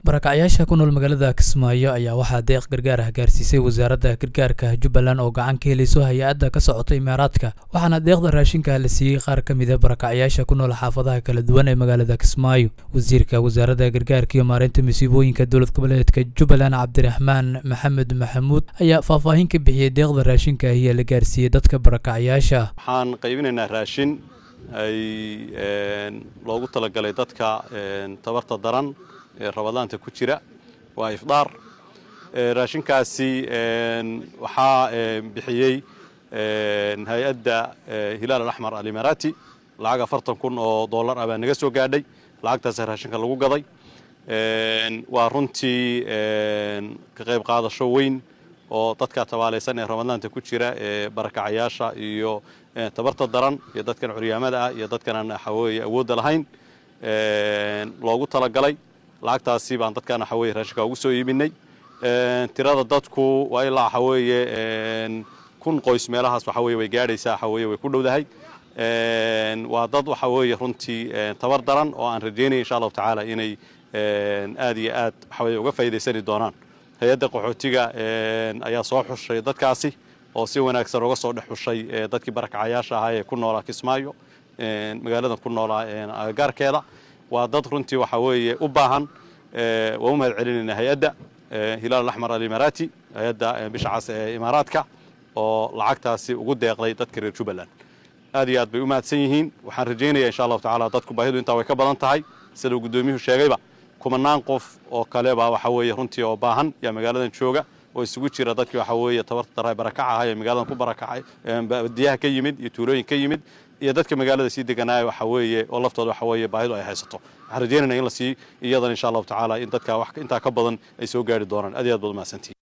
barakacyaasha ku nool magaalada kismaayo ayaa waxaa deeq gargaar ah gaarsiisay wasaaradda gargaarka jubbaland oo gacan ka helayso hay-adda ka socota imaaraadka waxaana deeqda raashinka la siiyey qaar ka mida barakacyaasha ku nool xaafadaha kala duwan ee magaalada kismaayo wasiirka wasaaradda gargaarka iyo maareynta masiibooyinka dowlad goboleedka jubbaland cabdiraxmaan maxamed maxamuud ayaa faahfaahin ka bixiyey deeqda raashinka ahiya la gaarsiiyey dadka barakacyaasha waxaan qaybinaynaa raashin ay loogu talagalay dadka tabarta daran ee rabadaanta ku jira waa ifdaar raashinkaasi waxaa bixiyey hay-adda hilaal alaxmar alimaaraati lacag afartan kun oo dollar ah baa naga soo gaadhay lacagtaasa raashinka lagu gaday waa runtii ka qayb qaadasho weyn oo dadka tabaalaysan ee ramadaanta ku jira ee barakacayaasha iyo tabarta daran iyo dadkan curyaamada ah iyo dadkan aan waxaweye awoodda lahayn loogu talagalay lacagtaasi baan dadkan waxaweye raashinka ugu soo iibinay tirada dadku waa ilaa waxaweeye kun qoys meelahaas waxaweye way gaadhaysaa waxaweye way ku dhowdahay waa dad waxa weeye runtii tabar daran oo aan rajaynaya insha allahu tacaala inay aad iyo aad waxaweye uga faa'iidaysani doonaan hay-adda qaxootiga ayaa soo xushay dadkaasi oo si wanaagsan uga soo dhex xushay dadkii barakacayaasha ahaa ee ku noolaa kismaayo magaalada ku noolaa agagaarkeeda waa dad runtii waxa weeye u baahan waa u mahad celinayna hay-adda hilaal alaxmar alimaaraati hay-adda bisha cas ee imaaraadka oo lacagtaasi ugu deeqday dadka reer jubbaland aad iyo aad bay u mahadsan yihiin waxaan rajaynaya insha allahu tacaala dadku baahidu intaa way ka badan tahay sida uu guddoomiyuhu sheegayba kumanaan qof oo kaleba waxa weeye runtii oo baahan yaa magaaladan jooga oo isugu jira dadkii waxa weeye tabarta daraa barakaca ahaa ee magaaladan ku barakacay badiyaha ka yimid iyo tuulooyin ka yimid iyo dadka magaalada sii deganaaya waxa weeye oo laftooda waxa weeye baahidu ay haysato waxaan rajaynayna in la sii iyadan insha allahu tacaala in dadka wax intaa ka badan ay soo gaari doonaan aad iyo aad baad umahadsantihin